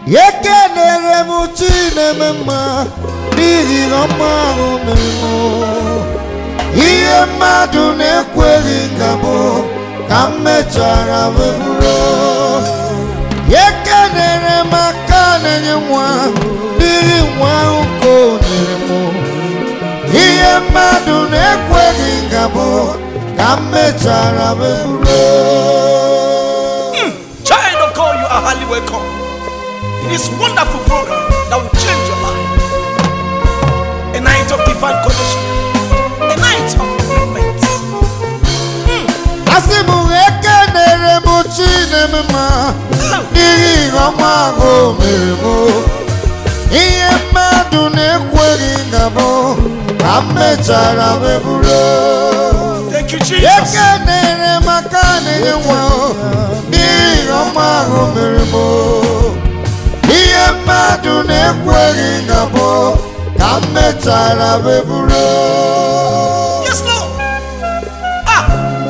ekenere m chi na-eme mma n'ihi na ọma ahụ mere m ihe mmadụ na-ekweghị nga bụ ka m mechara wee bụrụ ekenere m aka na-enye nwa n'ihi nwa ahụ ka o nyere m ihe mmadụ na-ekweghị nga bụ ka m mechara wee bụrụ Child of God, you are highly welcome. In this wonderful program that will change your life. A night of divine connection. A night of movement. asị m ekenere m chi na-eme mma n'ihi ihe ọma ahụ o mere m ihe mmadụ na-ekweghị nga bụ ka m mechara wee bụrụ Thank you, Jesus. ekenere m aka na-enye nwa n'ihi ihe ọma ahụ o mere m ihe mmadụ na-ekweghị nga bụ ka m mechara wee bụrụ Yes, Lord. Ah.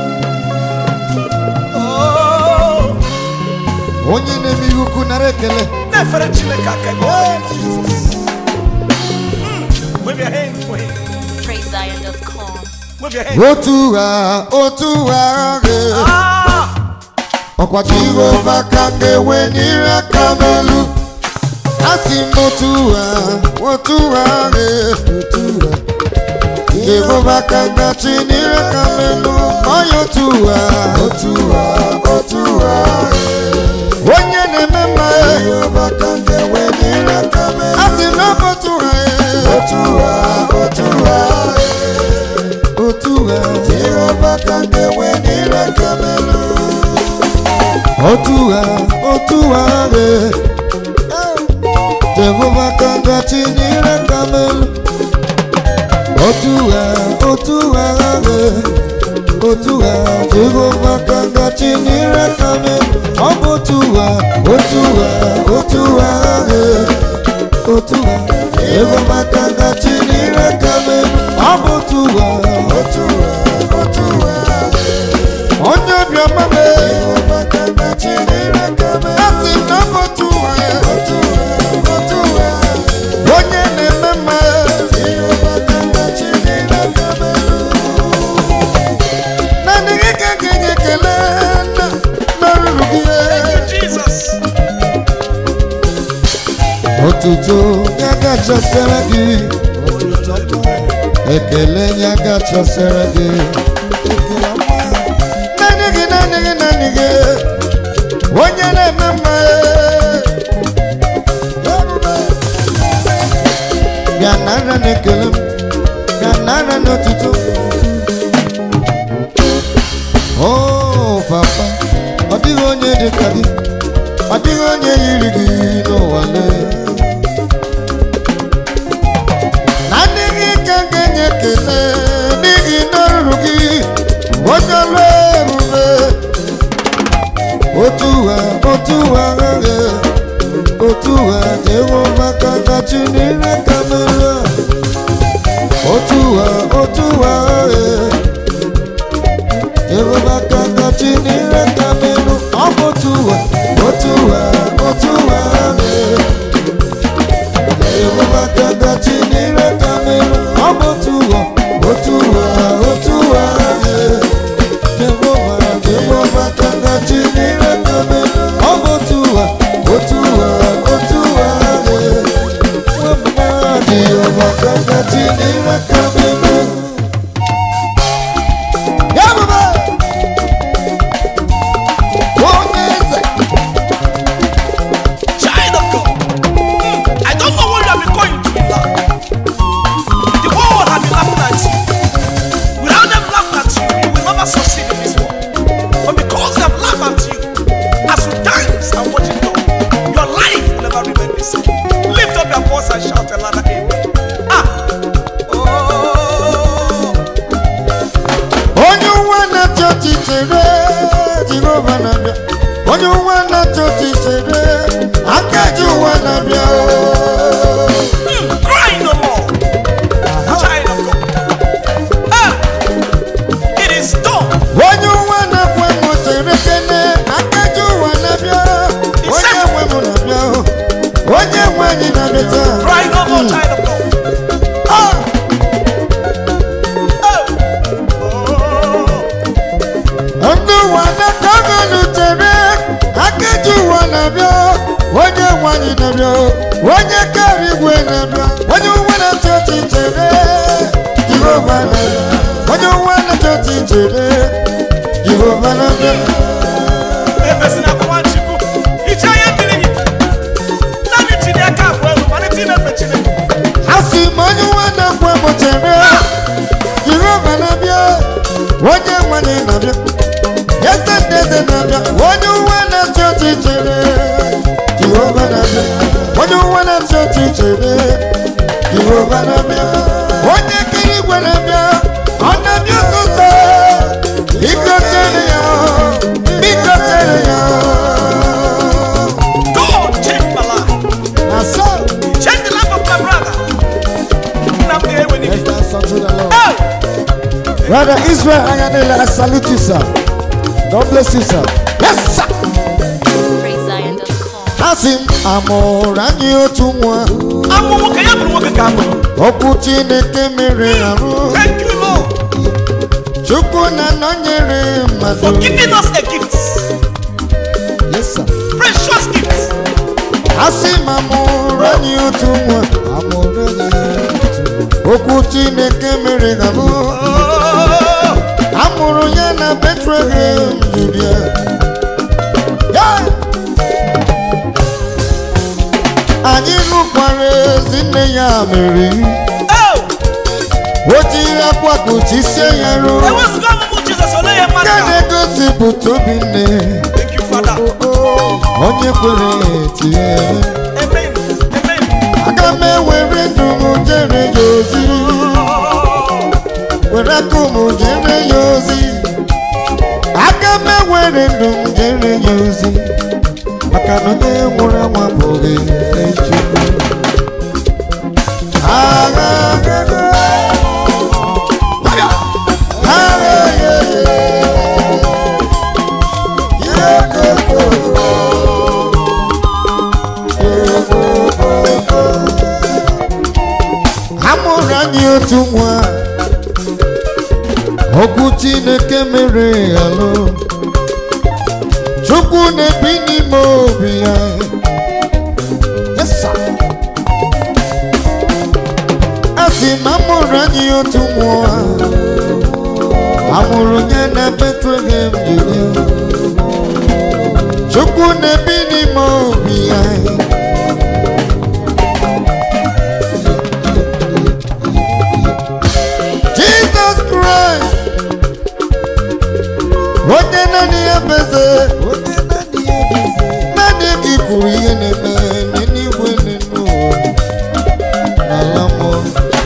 Oh. onye na-eme ihe ukwu nara ekele Nefere Chineke aka ebe ọ dị. Mm. Wave your hand for him. PraiseZion.com. Wave your hand. otu ha otu ha ghe Ah. ọkwa jehova ka m ga-enwe nyere aka n'elu asị m otu ha otu ha ghe otu ha jehova ka m gachi nyere aka n'elu onye otu ha otu ha otu ha onye na-eme mma jehova ka m ga-enwe nyere aka n'elu asị m ọ bụ otu ha otu ha otu ha otu ha jehova ka m ga-enwe nyere aka n'elu otu ha otu ha re jehova ka ngachi nyere ka m elu otu ha otu ha re otu ha jehova ka ngachi nyere ka m elu ọ bụ otu ha otu ha otu ha re otu ha jehova ka ngachi nyere ka m elu ọ bụ otu ha otu ha otu ha onye obiọma m asị na ọ bụ otu ụwa ya. onye na-eme mma naanị gị ka ga-enye ekele na n'ọrụrụ gị Jesus. otuto ya gachasịra gị ekele ya gachasịra gị naanị gị naanị gị naanị gị onye na-eme mma bịa nara na-ekele m bịa nara n'otuto o papa ọ dịghị onye dị ka gị ọ dịghị onye yiri gị n'ụwa lee na ndị gị ka m ga-enye ekele n'ihi n'ọrụ gị onye ọrụ ebube otu ha otu ha aghaghị otu ha jehova ka kachi n'ire ka mere otu ha otu ha aghaghị jehova ka kachi n'ire ka mere ọ bụ otu ha otu ha otu ha aghaghị jehova ka kachi n'ire ka mere ọ bụ otu ha otu ha otu ha aghaghị Jehova, Jehova ka ngaji n'ire ka mere ọ bụ otu ụwa otu ụwa otu ụwa ee. Nwamba Jehova ka ngaji n'ire ka mere Ya baba! Onye eze! Child of God. Mm. I don't know what you have been going through in life. The whole world has been laughing at you. Without them laughing at you, you will never succeed in this world. But because they have laughed at you, as you dance and watch it go, your life will never remain the same. Lift up your voice and shout a louder amen. Ah! Oh! onye ụwa na-achọ ọchịchịrị jehova na-abịa onye ụwa na-achọ ọchịchịrị aka ji ụwa na-abịa Mm, cry no more. Child of God. Ah! It is done. onye ụwa na-akwa m chere kene aka ji ụwa na-abịa onye nwe m na-abịa ụwa n'aka gọnụ chere akeji ụwa na-abịa onye nwanyị na-abịa onye kara igwe na-abịa onye ụwa na-achọ ọchị chere jehova na-abịa onye ụwa na-achọ ọchị chere jehova na-abịa Ebezina akwa Chukwu. Iche ihe mmiri gị. Naanị tinye aka abụọ elu malite imefe Chineke. asị m onye ụwa na-ekwe m chere jehova na-abịa onye nwanyị na-abịa eze ndị eze na-abịa onye ụwa na-achọ ọchị chere jehova na-abịa onye ụwa na-achọ ọchị chere jehova na-abịa onye kiri igwe na-abịa ọ na-abịa ụtụtụ biko chere ya biko chere ya God change my life. na so Change the life of my brother. Nna m ga-ewe n'ihi. let's dance unto the Lord Hey! Brother Israel Ayanele, I salute you, sir. God bless you, sir. Yes, sir. PraiseZion.com. Asị m amụrụ anyị otu nwa Amụ nwoke ya bụrụ nwoke ka amụrụ. okwu Chineke mere arụ Thank you, Lord, Chukwu na nọnyere for mmadụ giving us a gift. Yes, sir. Precious gift. Asị m amụrụ anyị otu nwa amụrụ anyị otu nwa okwu Chineke mere arụ Oh, amụrụ ya na Bethlehem Judea Yeah! anyị nụkwara ezi nne ya mere oh, o jiri akwa kpuchisie ya ruo ewezụga ọmụmụ Jizọs ole ihe mmadụ nke ga- na-egosipụta obi nne Thank you, Father. onye kwere tie Amen. Amen. aga m ewere ndụ m jere ya ozi Oh, were aka m jere ya ozi aga m ewere ndụ m jere ya ozi maka na onye nwụrụ anwụ abụghị Chukwu agha agha agha agha amụrụ anyị otu nwa okwu chineke mere alụ chukwu na-ebi n'ime obi ya Yes, sir. a sị m amụrụ anyị otu nwa amụrụ ya na Bethlehem Judea chukwu na-ebi n'ime obi ya Jesus Christ onye naanị ya beze naanị gị kwuru ihe na-eme n'eluigwe n'ụwa n'ala mmụọ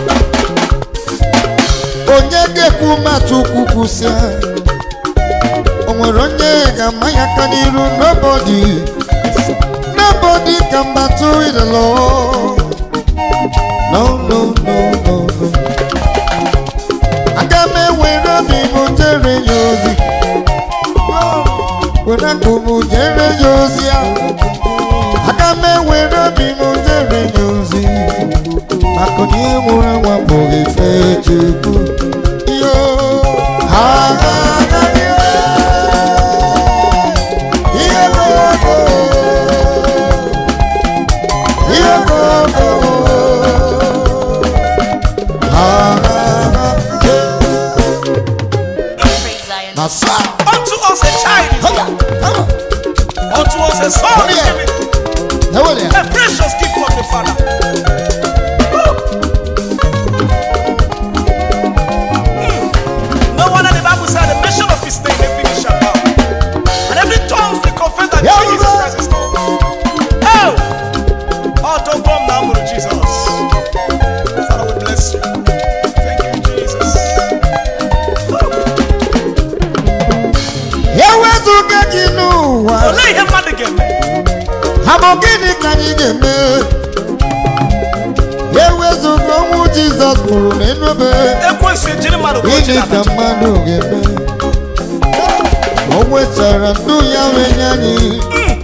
onye ga-ekwu matụ ukwu kwụsịa o nwere onye ga-ama ya aka n'iru nobody nobody can battle with the Lord no no no no no aga m ewere obi m jere ya ozi were akụ m jere ya ozi ahụ aga m ewere obi m jere ya ozi maka na ihe nwụrụ anwụ abụghị fe chukwu yo ha ha ha ihe gogo ihe gogo ha ha ha PraiseZion.com. na saa Unto us a child is Hola, come on. unto us a son is given. Now there. A precious gift from the Father. Woo. Mm. No wonder the Bible said the mention of his name, every knee shall bow. And every tongue will confess that Yeah, Jesus Lord. Christ is Lord. Oh! Oh, don't come now, Lord Jesus. Father, we bless you. Thank you, Jesus. Woo. Ewezuga gị n'ụwa Olee ihe mmadụ ga-eme? ha bụ gịnị ka anyị ga-eme ewezuga ọnwụ Jizọs kwuru n'enube Ekwensu ejiri mmadụ ka o jiri gịnị ka abacha. mmadụ ga-eme o nwetara ndụ ya wee nye anyị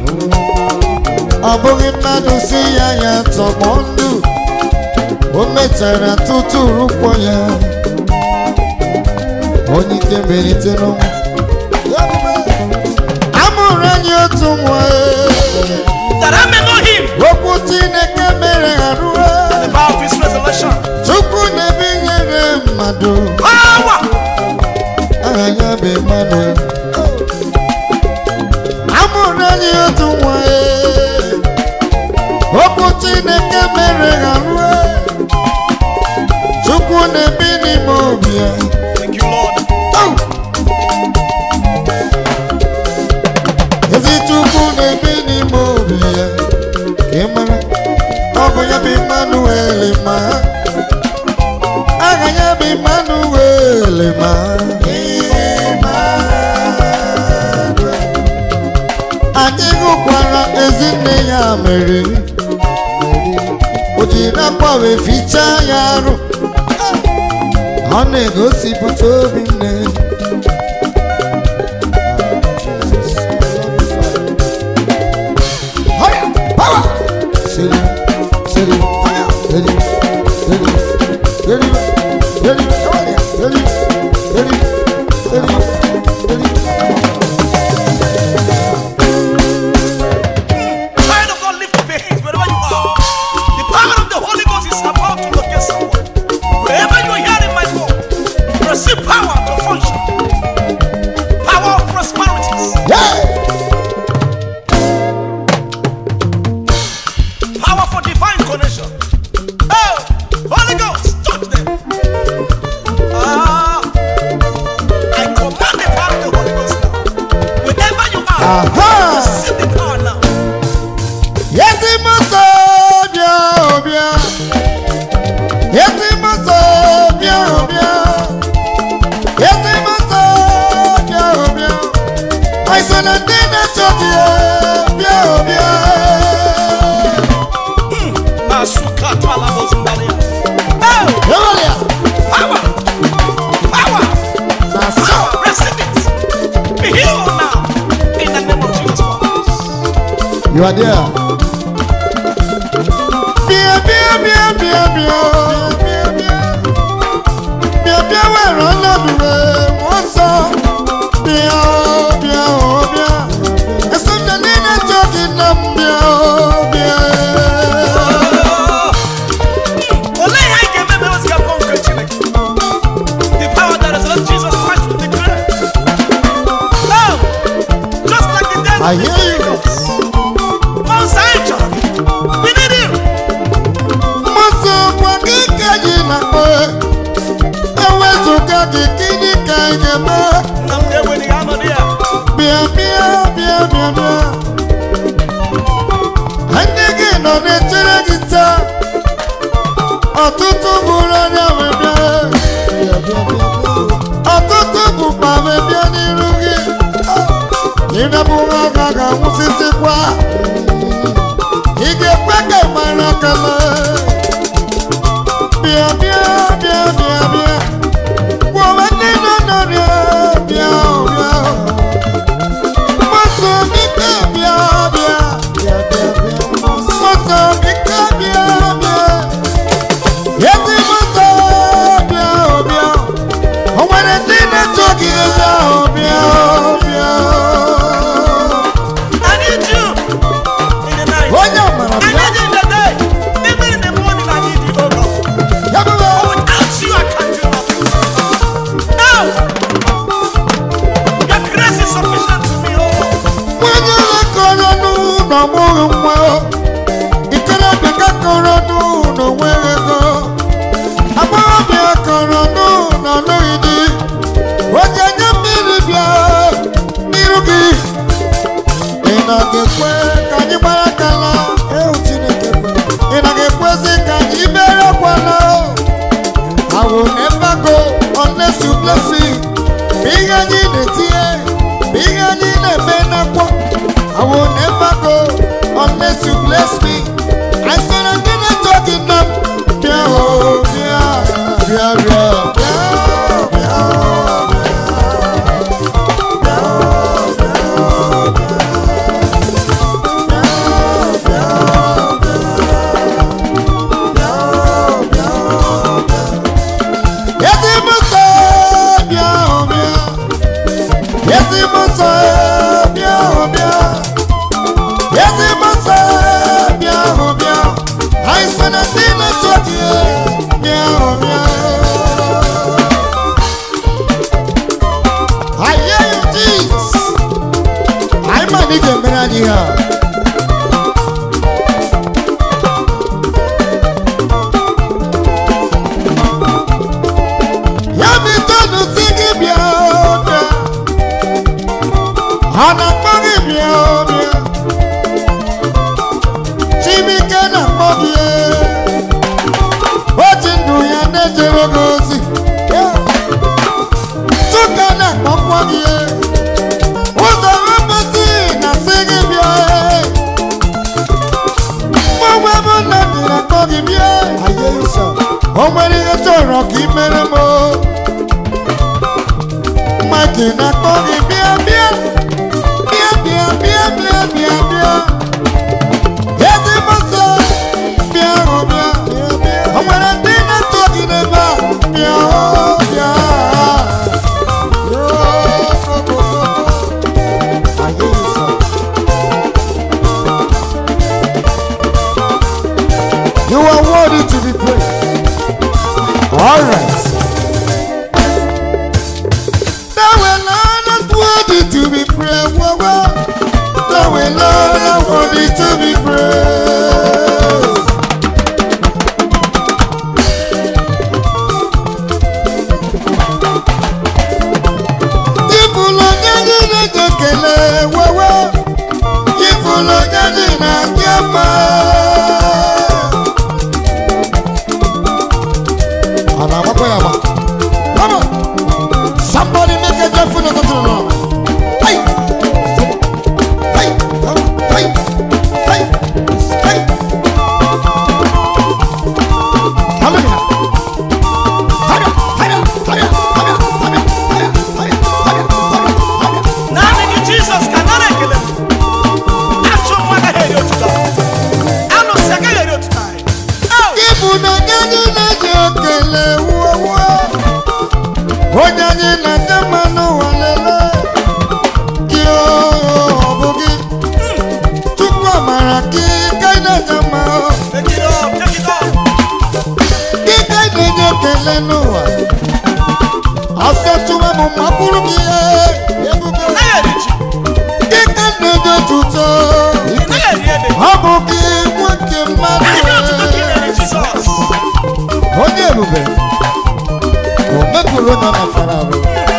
ọ bụghị mmadụ si ya ya tọgbọ ndụ o metara tutu rụkwọ ya onye ike melite n'ọnwụ that I may know him, okwu chineke mere ha ruo the power of his resurrection. chukwu na-ebinyere mmadụ Power! aha ya bụ emmanuel amụrụ anyị otu nwa ee. okwu chineke mere ha ruo chukwu na-ebi n'ime obi ya Thank you, Lord. Au! ezi chukwu na-ebi n'ime obi ya ka ị mara ọ bụ ya bụ emmanuel ma aha ya bụ emmanuel ma anyị hụkwara ezinne ya mere o jiri akwa wee fichaa ya arụ ọ na-egosipụta obi nne Higher, power. Steady, steady, higher, steady, steady, steady, steady, come on here, steady, steady, steady, steady. Child of God, lift up your hands wherever you are. The power of the Holy Ghost is about to locate someone. Wherever you are hearing my voice, receive power to function. Power of prosperities. Yeah. Power for divine connection. Oh, Holy Ghost, touch them. Ah, I command the power of the Holy Ghost now. Wherever you are, Aha. receive the power now. Yeti moto bia obia. Yeti moto bia obia. Yeti moto bia obia. Àìsàn ẹni ní ṣọ́ọ̀kì ẹ̀ bia obia. Masuka Talabozindaria. Oh, Yọ̀wọ̀lẹ̀ à. power, power, Na sọ. power, receive it. Be healed now. In the name of Jesus Christ. You are there. Bia bia bia bia bia. Bia bia. Bia bia wẹ̀rọ lọ́dún rẹ̀ wọ́n sọ. Bia o bia o bia. Ẹ̀sùn jẹ́ nínú ṣọ́ọ̀kì náà bia o bia. Olee ihe anyị ga-eme ma eweziga mmụọ nke Chineke? The power that resurrected Jesus Christ will declare. Oh, just like the dead I hear you. Mount Zion chọrọ gị. We need you. Mmasị gwa gị ka anyị na-akpọ. Ewezụga gị gịnị ka anyị ga-eme? Nna m ga-eweli ya anọ ya. Bịa bịa bịa bịa bịa. Ndị gị nọ na-echere gị taa. Ọtụtụ bụrụ onye wee bịa. Ọtụtụ bụkwa wee bịa n'iru gị. Ịnabụ ha ga ga-anwụsịsịkwa. Ị ga-ekwe ka ị mara kama. Bịa bịa bịa bịa bịa. Gwa onwe ndị nọ n'ọrịa bịa bịa. Mmasị obi ka bịa bịa. Mmasị obi ka bịa bịa. Ezi mmasị bịa bịa. O nwere ndị na-achọ gị bịa bịa bịa. I need you in the night. Onye amara I bịa. need you in the day. Even in the morning, I need you, oh God. Ya bụ bịa. Without you, I can't do nothing. No! Your grace is sufficient to me, oh Lord. Nwanyị ole kọrọ n'ụlọ mụrụ nwa ikorobịa ka kọrọ n'ụlọ nwere ego agbọghọbịa kọrọ n'ụlọ ọlụghị di onye nye mmiri bịa n'iru gị ị na ga-ekwe ka anyị gbara kala ewu Chineke kwe. ị na ga-ekwezi ka anyị mere kwala I will never go unless you bless me. Bụ ihe anyị na-etinye, bụ ihe anyị na-eme n'akwa. I will never go unless you bless me. I said I didn't talk enough. Bịa o, bịa, bịa, bịa, bịa, bịa, Ezi mụsọ bịa o, bịa. Ezi mụsọ bịa o, bịa. Ezi mụsọ nwere ndị na-eso gị mịahụ mịahụ I hear you, Jesus. anyị ma na ị ga-emere anyị ihe a ya bụ itoolu si gị bịa bịa ha na-akpọ gị bịa bịa Chimike na-akpọ gị o ji ndụ ya na-ejere gị ozi Chuka na-akpọkwa gị ụzọ mmasị na-asị gị bịa mgbanwe bụ na ndị na-akpọ gị bịa o nwere ihe chọrọ ka ị mere m Mike na-akpọ gị bịa bịa bịa bịa bịa bịa bịa bịa ezigbo nsọ bịa hụ bịa o nwere ndị na-achọ gị n'ebe a bịa hụ bịa You are worthy to be praised. All right. Thou alone art worthy to be praised. Whoa, whoa. Thou alone art worthy to be praised. Ifụlụ onye anyị na-eje ekele wewe Ifụlụ onye anyị na-adị mma Ọ na-agbakwa ya agba? Come on! Somebody make a joyful noise unto the Lord. Hey! Hey! Hey! Hey! Hey! Hallelujah! Hallelujah! Hallelujah! Hallelujah! Hallelujah! Hallelujah! Hallelujah! naanị gị jizọs ka nara ekele m achụ nwa agaghị eri otuto alụsị agaghị eri otuto anyị Oh! Ịbụ na onye anyị na-eji ekele wuo onye anyị na-ete mmanụ ụwa lele gị ọ bụ gị Chukwu amara gị ka ị na-eje mma Take it up, take it up. gị ka ị na-enye ekele n'ụwa ọsọ tụwa m ma bụrụ gị ebube Ị naghị eri ji, gị ka ị na-enye otuto ị naghị eri ede. ọ bụ gị nwoke mmadụ Ihe otuto ka ị na-eri Jizọs. onye ebube o mepụrụ onye ọ nọfara arụ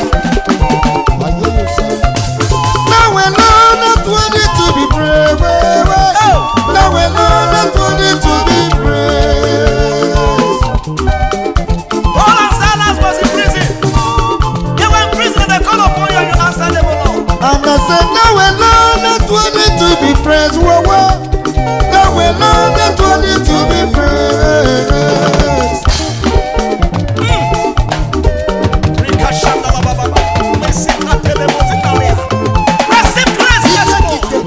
Now we're not worthy to be praised. Now we're not worthy to be praised. Paul and Silas was in prison. They were in prison and they called upon you and you answered them, O Lord. And I said, now we're not worthy to be praised. Whoa, whoa. Now we're not worthy to be praised. Rikashandalababa. Mesikatelemozitalia. Receive grace, yes, Lord.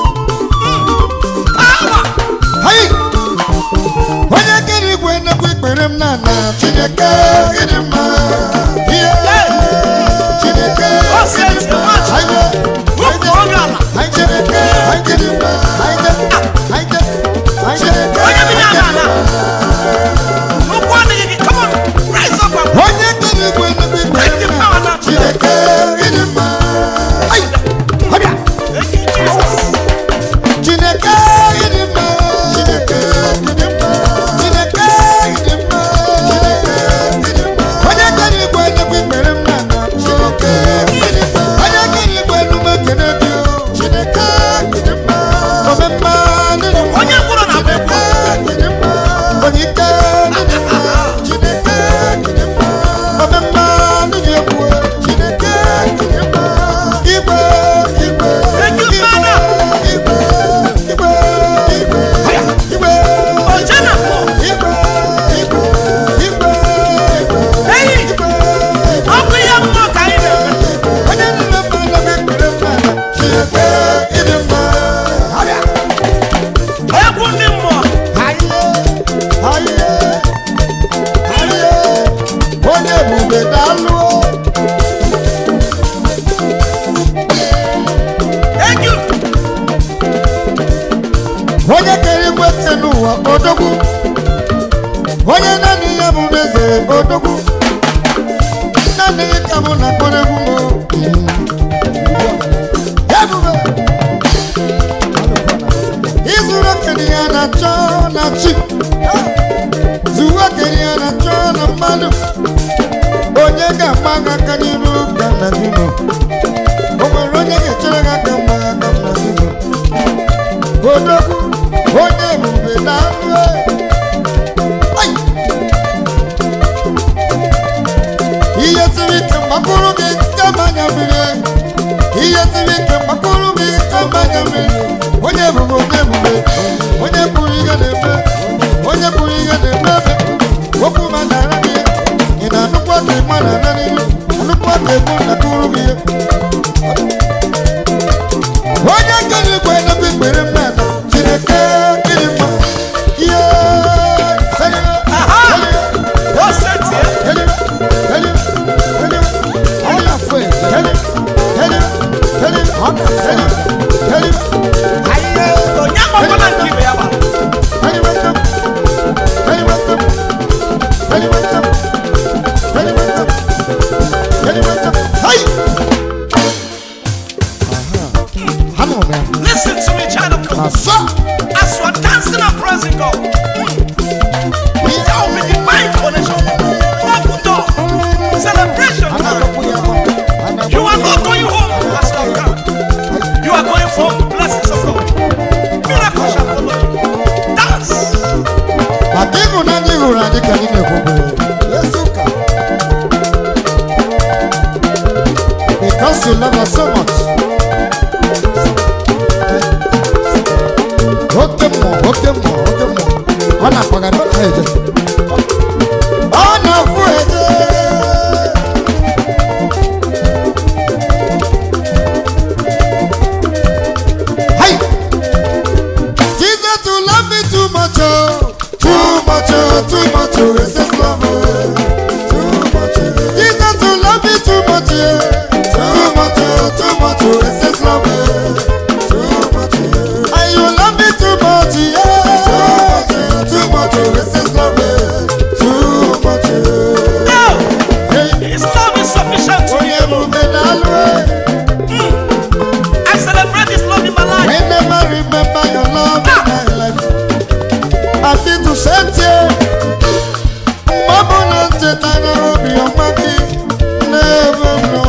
Power. Hey! Onye kere igwe nnekwu ikpere m na na Chineke ịdị mma. Yeah. Chineke O si eti mmadụ. Anyị Wepụ onye ala. anyị Chineke anyị ịdị mma. Anyị anyị anyị Chineke Onye bi anyị n'ala ịdị ala. mma. Ụkwụ adịghị gị. Come on. Rise up and Onye kere igwe nnekwu ikpere Take the m power na now. Chineke ịdị mma. Anyị ọbịa. Thank you, Jesus. Chineke ịdị mma. Chineke ịdị mma. Chineke ịdị mma. Chineke eze odogwu naanị gị ka mụ na-akpọrọ egwu m ebube ịzụrụ okenye ya na-achọ na chi zuwe okenye ya na-achọ na mmadụ onye ga-agba gị aka n'iru ka nna gị nọ o nwere onye ga-echere gị aka mgba gị aka nna gị nọ odogwu onye ebube na anụ ihe siri ike mgbakọrọ gị nke mmanya mmiri ihe siri ike mgbakọrọ gị nke mmanya mmiri onye ebube onye ebube onye pụrụ ihe na-eme onye pụrụ ihe na-eme ebe okwu ma na-ara gị ị na-anụkwa ka ịma na-ara n'ihu anụkwa ka egbu na-akụrụ gị ihe onye kere igwe n'ebe ikpere mmadụ chineke gịnị mma ihe Aha! Ó sentir. Onye agbakọ na nke ibe ya gbara. Listen to me, child of God. As you are dancing and praising God, there will be divine connection. Open door. Celebration time. You are not going home as you have come. You are going for blessings of God. Miracle shall follow you. Dance. maka ịhụnanya ị hụrụ anyị ka anyị na-ekwube Yesu ka because you love us so much oke mmụọ oke mmụọ oke mmụọ ọ na-akpagara ọ na-eje ọ na-afụ eje Hey! Jesus, you love me too much, oh. Too much, oh, too much, oh. It's just love, oh. Too much, oh. Jesus, you love me too much, yeah. Too much, oh, too much, oh. It's just love, oh. Too much, oh. And you love me too much, yeah. Too much, oh, too much, oh. It's just love, oh. Too much, oh. No. Hey, His love is sufficient to onye you. emume na-alụ, eh. I celebrate His love in my life. Whenever I remember your love in my life, I feel to send you. Mama na chetara obi ọma gị n'ebe m nọ.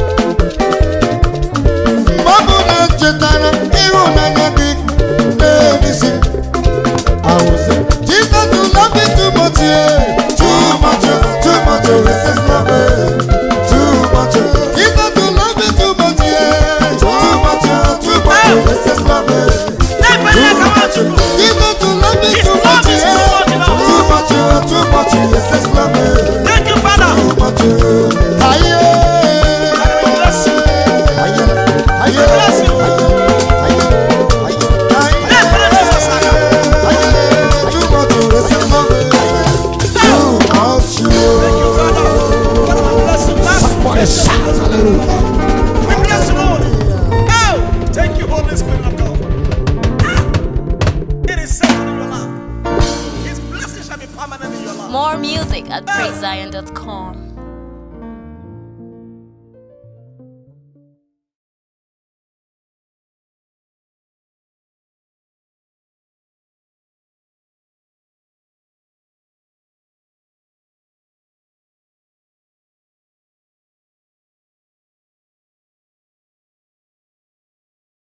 Mama na chetara ịhụnanya gị n'ebisi. I will say, Jesus, you love me too much, yeah. Too much, oh, too much, oh, this is love, eh. Too much, oh. Jesus, you love me too much, yeah. Too much, oh, too much, oh, this is love, eh. Never let come out to you. Jesus, you love me His too love much, is too yeah. much, you know. Too much, oh, too much, oh, this is love, eh. Thank you, Father. Too much, oh. Aye, God will bless you. aye, aye, Bless you. aye, aye, aye. Never let Jesus saga. Too much, oh, this is love, eh. Too much, Thank oh. you, Father. God will bless you. Bless you. We bless you, Lord. Oh, thank you, Holy Spirit of God. Ah, It is settled in your life. His blessing shall be permanent in your life. More music at praisezion.com.